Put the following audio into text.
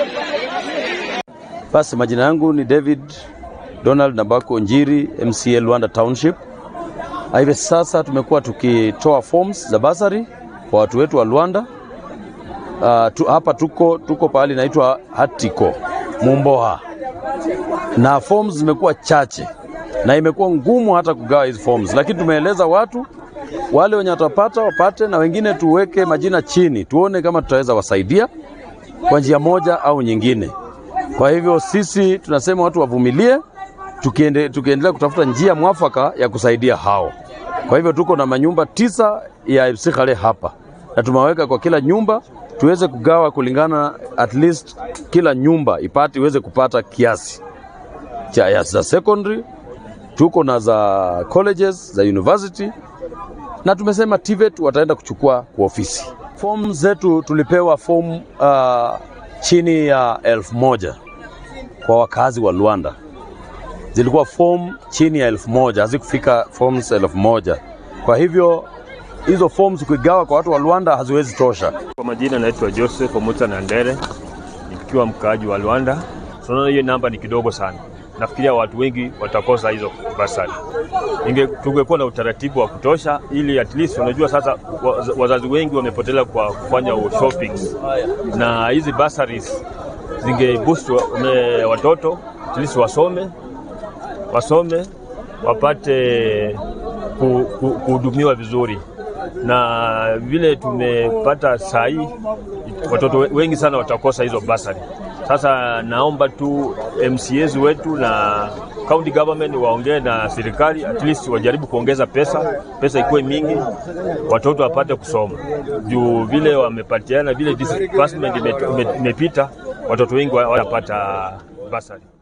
Basi majina yangu ni David Donald Nabako Njiri, MCA Luanda Township. Hivi sasa tumekuwa tukitoa forms za basari kwa watu wetu wa Luanda. Uh, tu, hapa tuko tuko pahali inaitwa Hatiko Mumboha, na forms zimekuwa chache na imekuwa ngumu hata kugawa hizi forms, lakini tumeeleza watu wale wenye watapata wapate, na wengine tuweke majina chini, tuone kama tutaweza wasaidia kwa njia moja au nyingine. Kwa hivyo sisi tunasema watu wavumilie, tukiende, tukiendelea kutafuta njia mwafaka ya kusaidia hao. Kwa hivyo tuko na manyumba tisa ya FC Khale hapa na tumeweka kwa kila nyumba tuweze kugawa kulingana, at least kila nyumba ipate iweze kupata kiasi cha ya za secondary, tuko na za colleges za university, na tumesema TVET wataenda kuchukua kwa ofisi. Fomu zetu tulipewa fomu uh, chini ya elfu moja kwa wakazi wa Luanda zilikuwa fomu chini ya elfu moja hazikufika forms elfu moja Kwa hivyo hizo forms ukigawa kwa watu wa Luanda haziwezi tosha. Kwa majina naitwa Joseph Omuta Nandere, nikiwa mkaaji wa Luanda. Tunaona hiyo namba ni kidogo sana, nafikiria watu wengi watakosa hizo basari. Inge tungekuwa na utaratibu wa kutosha, ili at least, unajua sasa wazazi wengi wamepotelea kwa kufanya shopping, na hizi basaries zingeboost watoto at least wasome wasome wapate kuhudumiwa vizuri, na vile tumepata saa hii watoto wengi sana watakosa hizo basari. Sasa naomba tu MCAs wetu na county government waongee na serikali, at least wajaribu kuongeza pesa, pesa ikuwe mingi, watoto wapate kusoma, juu vile wamepatiana, vile disbursement imepita, watoto wengi wanapata basari.